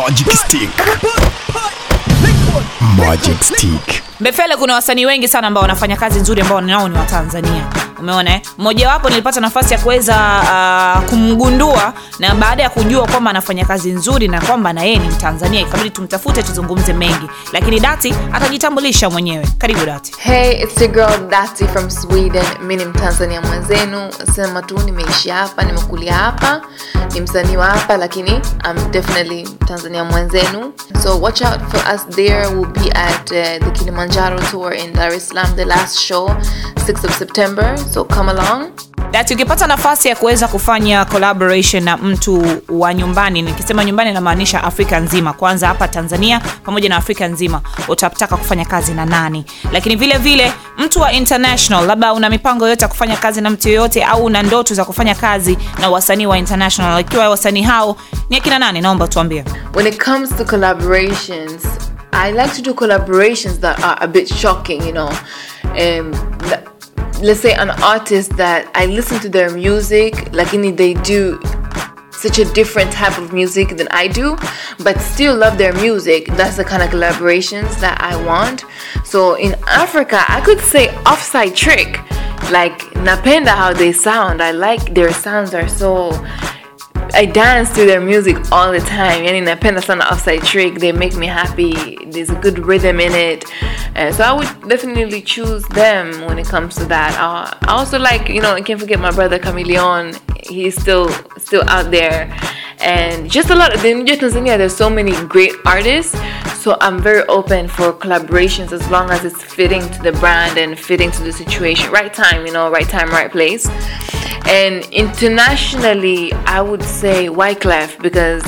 Magic Stick. Magic Stick. Mbefele kuna wasanii wengi sana ambao wanafanya kazi nzuri ambao nao ni Watanzania. Umeona eh? Mmojawapo nilipata nafasi ya kuweza uh, kumgundua na baada ya kujua kwamba anafanya kazi nzuri na kwamba na yeye ni Mtanzania, ikabidi tumtafute tuzungumze mengi, lakini Dati atajitambulisha mwenyewe. Karibu Dati. Hey, it's your girl Dati from Sweden. Mi ni Mtanzania mwenzenu, sema tu nimeishi hapa, nimekulia hapa, ni msanii wa hapa, lakini I'm definitely Mtanzania mwenzenu. So watch out for us there. We'll be at uh, the Kilimanjaro tour in Dar es Salaam, the last show, 6th of September. So come along. Dati, ukipata nafasi ya kuweza kufanya collaboration na mtu wa nyumbani, nikisema nyumbani namaanisha Afrika nzima, kwanza hapa Tanzania pamoja na Afrika nzima, utataka kufanya kazi na nani? Lakini vile vile mtu wa international, labda una mipango yote ya kufanya kazi na mtu yoyote, au una ndoto za kufanya kazi na wasanii wa international, ikiwa wasanii hao ni akina nani? Naomba tuambie. When it comes to collaborations, I like to do collaborations that are a bit shocking, you know. Um, th- let's say an artist that I listen to their music, like in they do such a different type of music than I do, but still love their music. That's the kind of collaborations that I want. So in Africa, I could say Offside Trick. Like napenda how they sound. I like their sounds are so I dance to their music all the time. Yani napenda sana Offside Trick. They make me happy. There's a good rhythm in it. Uh, so I would definitely choose them when it comes to that. Uh, I also like, you know, I can't forget my brother Chameleon. He's still still out there. And just a lot of in Tanzania, there's so many great artists. So I'm very open for collaborations as long as it's fitting to the brand and fitting to the situation. Right time, you know, right time, right place. And internationally, I would say Wyclef because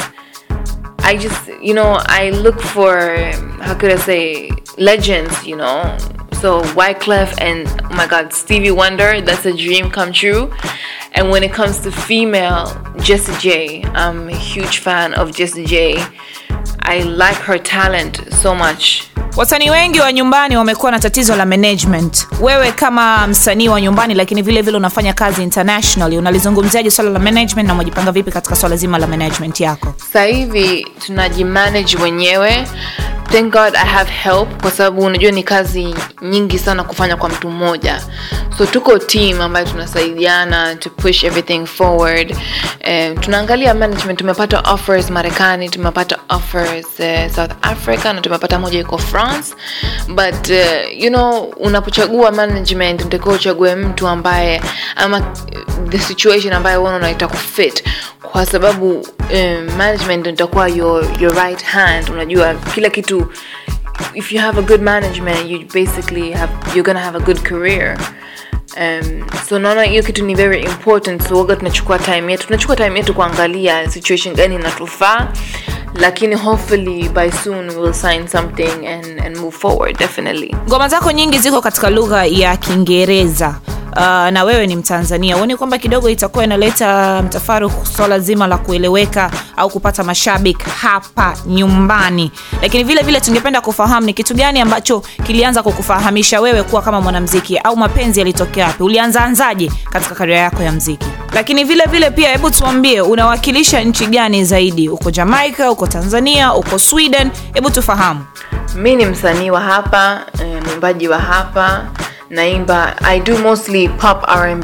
I just, you know, I look for, how could I say, legends, you know. So Wyclef and, oh my God, Stevie Wonder, that's a dream come true. And when it comes to female, Jessie J, I'm a huge fan of Jessie J. I like her talent so much. Wasanii wengi wa nyumbani wamekuwa na tatizo la management. Wewe kama msanii wa nyumbani, lakini vile vile unafanya kazi internationally, unalizungumziaje swala la management na umejipanga vipi katika swala zima la management yako? Sasa hivi tunajimanage wenyewe. Thank God I have help kwa sababu unajua ni kazi nyingi sana kufanya kwa mtu mmoja. So tuko team ambayo tunasaidiana to push everything forward. Eh, tunaangalia management, tumepata offers Marekani, tumepata offers uh, South Africa na tumepata moja iko France. But uh, you know unapochagua management unatakiwa uchague mtu ambaye ama the situation ambayo wewe unaita kufit kwa sababu um, management itakuwa your, your right hand unajua kila kitu if you have a good management you basically have you're gonna have a good career um, so naona hiyo kitu ni very important so waga tunachukua time yetu tunachukua time yetu kuangalia situation gani inatufaa lakini hopefully by soon we'll sign something and, and move forward definitely Ngoma zako nyingi ziko katika lugha ya Kiingereza. Uh, na wewe ni Mtanzania, huoni kwamba kidogo itakuwa inaleta mtafaruku swala zima la kueleweka au kupata mashabiki hapa nyumbani? Lakini vile vile tungependa kufahamu ni kitu gani ambacho kilianza kukufahamisha wewe kuwa kama mwanamziki, au mapenzi yalitokea wapi? Ulianza anzaje katika karia yako ya mziki? Lakini vile vile pia, hebu tuambie unawakilisha nchi gani zaidi? Uko Jamaica, uko Tanzania, uko Sweden? Hebu tufahamu. mi ni msanii wa hapa eh, mwimbaji wa hapa naimba i do mostly pop rb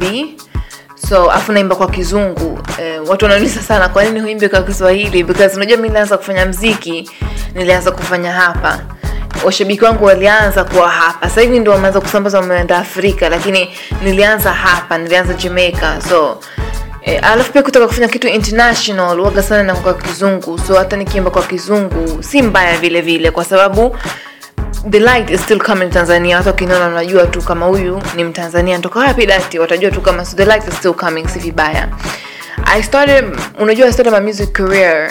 so afu naimba kwa kizungu eh, watu wanauliza sana kwa nini huimbi kwa kiswahili because unajua mi nilianza kufanya mziki nilianza kufanya hapa washabiki wangu walianza kuwa hapa sasa hivi ndio wameanza kusambaza wameenda afrika lakini nilianza hapa nilianza jamaica so E, alafu pia kutaka kufanya kitu international waga sana na kwa kizungu so hata nikiimba kwa kizungu si mbaya vile vile kwa sababu the light is still coming tanzania watu wakiniona wanajua tu kama huyu ni mtanzania ntoka wapi dati watajua tu kama so the light is still coming si vibaya i started unajua i started my music career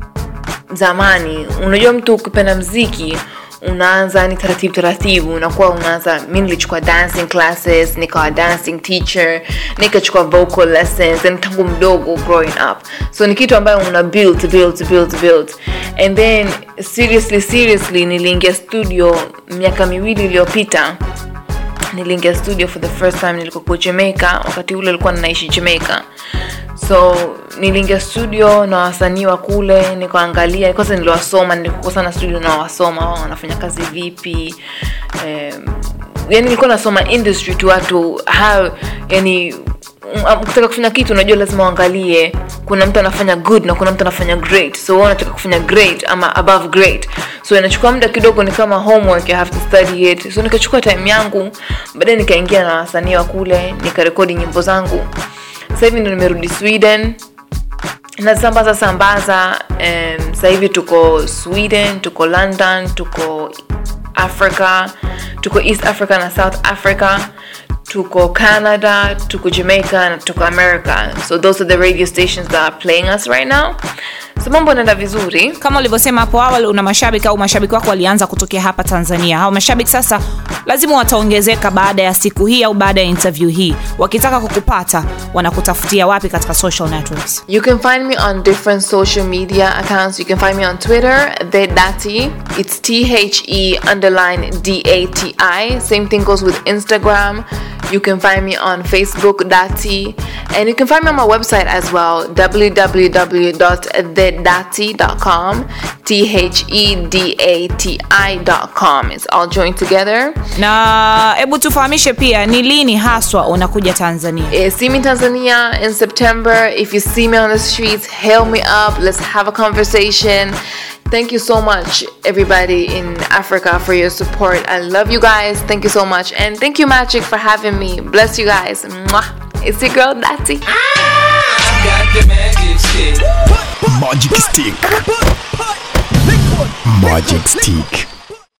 zamani unajua mtu ukipenda mziki unaanza ni taratibu taratibu unakuwa unaanza mi nilichukua dancing classes nikawa dancing teacher nikachukua vocal lessons and tangu mdogo growing up so ni kitu ambayo una build build build build and then seriously seriously niliingia studio miaka miwili iliyopita niliingia studio for the first time nilikokuwa jamaica wakati ule alikuwa ninaishi jamaica so niliingia studio na wasanii wa kule nikaangalia kwanza niliwasoma nilikuwa sana studio na wasoma wao wanafanya kazi vipi um, yani nilikuwa nasoma industry tu watu how yani um, ukitaka kufanya kitu unajua lazima uangalie kuna mtu anafanya good na kuna mtu anafanya great so wewe unataka kufanya great ama above great so inachukua muda kidogo ni kama homework you have to study it so nikachukua time yangu baadaye nikaingia na wasanii wa kule nikarekodi nyimbo zangu sasa hivi ndo nimerudi sweden nasambaza sambaza um, sasa hivi tuko sweden tuko london tuko africa tuko east africa na south africa tuko canada tuko jamaica na tuko america so those are the radio stations that are playing us right now so mambo anaenda vizuri kama ulivyosema hapo awali una mashabiki au mashabiki wako walianza kutokea hapa tanzania hao mashabiki sasa lazima wataongezeka baada ya siku hii au baada ya interview hii wakitaka kukupata wanakutafutia wapi katika social networks You can find me on different social media accounts. You can find me on Twitter, the Dati. It's T H E underline D A T I. Same thing goes with Instagram. You can find me on Facebook, Dati. And you can find me on my website as well, www.thedati.com. T H E D A T I.com. It's all joined together. na hebu tufahamishe pia ni lini haswa unakuja tanzania Eh, see me in Tanzania in September. If you see me on the streets, hail me up. Let's have a conversation. Thank you so much, everybody in Africa, for your support. I love you guys. Thank you so much. And thank you, Magic, for having me. Bless you guys. Mwah. It's your girl, Dati. got the magic stick. Magic Stick. Magic Stick.